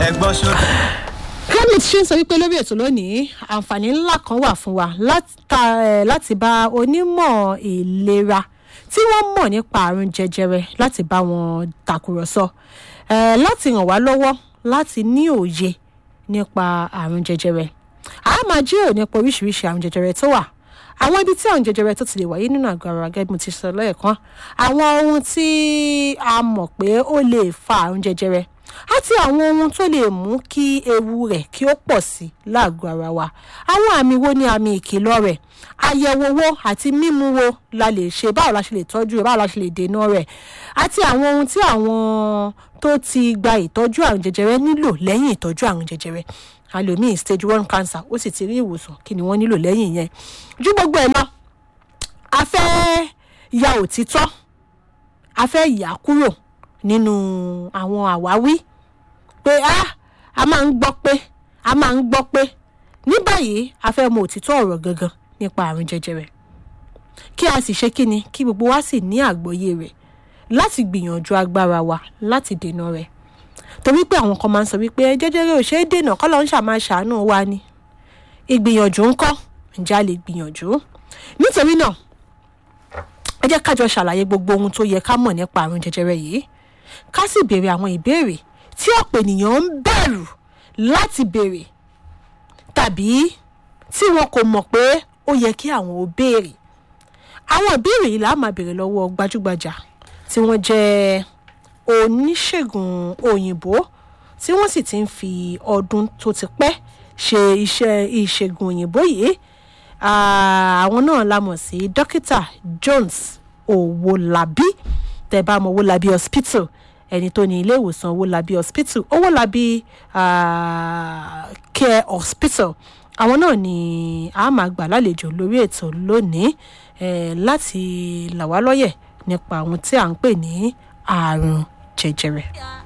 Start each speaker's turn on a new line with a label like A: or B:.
A: ẹ̀gbọ́n ṣó.
B: clement ṣe ń sọ wípé lórí ètò lónìí àǹfààní ńlá kan wà fún wa láta- eh, láti bá onímọ̀ ìlera tí wọ́n mọ̀ nípa àrùn jẹjẹrẹ láti bá wọn tàkùrọ̀sọ eh, láti ràn wá lọ́wọ́ láti ní òye nípa àrùn jẹjẹrẹ a máa jíròrò nípa oríṣiríṣi àrùn jẹjẹrẹ tó wà àwọn ibi tí àrùn jẹjẹrẹ tó ti lè wáyé nínú àgọ́ ara gẹ́gẹ́ bí mo ti sọ lẹ́ẹ̀kan àwọn ohun tí a mọ̀ pé ó lè fa àrùn jẹjẹrẹ àti àwọn ohun tó lè mú kí ewu rẹ̀ kí ó pọ̀ sí láàgọ́ ara wa àwọn àmì wo ni àmì ìkìlọ̀ rẹ̀ àyẹ̀wò wo àti mímú wo la lè ṣe báwo la ṣe lè tọ́jú rẹ̀ báwo la ṣe lè dènà rẹ̀ àti àwọn ohun tí àwọn tó ti gba ìtọ́jú àrùn jẹjẹrẹ nílò lẹ́yìn ìtọ́jú àrùn jẹjẹrẹ àlòmíì stage one cancer ó sì ti rí ìwòsàn kí ni wọ́n nílò lẹ́yìn yẹn ju gbogbo ẹ̀ lọ a fẹ́ ya òtítọ́ a fẹ́ yà á kúrò nínú àwọn àwáwí pé a a máa ń gbọ́ pé a máa ń gbọ́ pé ní báyìí a fẹ́ mọ òtítọ́ ọ̀rọ̀ gangan nípa àrùn jẹjẹrẹ kí a sì ṣe kí ni kí gbogbo wa sì ní àgbọ́yé rẹ̀ láti gbìyànjú agbára wa láti dènà rẹ̀ torí pé àwọn kan máa ń sọ wípé jẹjẹrẹ ò ṣeé dènà kọ́ ló ń ṣàmà ṣàánú wa ni ìgbìyànjú ńkọ́ ǹjẹ́ a lè gbìyànjú nítorí náà ẹ jẹ́ kájọ ṣàlàyé gbogbo ohun tó yẹ ká mọ̀ nípa àrùn jẹjẹrẹ yìí ká sì béèrè àwọn ìbéèrè tí ọ̀pọ̀ ènìyàn ń bẹ̀rù láti béèrè tàbí tí wọn kò mọ̀ pé ó yẹ kí àwọn ò béèrè àwọn ìbéèrè yìí là á máa béèrè lọ́wọ́ gbajúgbajà tí wọ́n jẹ́ oníṣègùn òyìnbó tí wọ́n sì ti ń fi ọdún tó ti pẹ́ ṣe iṣẹ́ ìṣègùn òyìnbó yìí Ah, àwọn náà la mọ̀ sí dókítà jones owolabi tẹ́ bá mọ owolabi hospital ẹni tó ní ilé ìwòsàn owolabi hospital owolabi ah, care hospital àwọn náà ni a máa gbà lálejò lórí ètò lónìí eh, láti là wá lọ́yẹ̀ nípa àwọn tí à ń pè ní àrùn jẹjẹrẹ.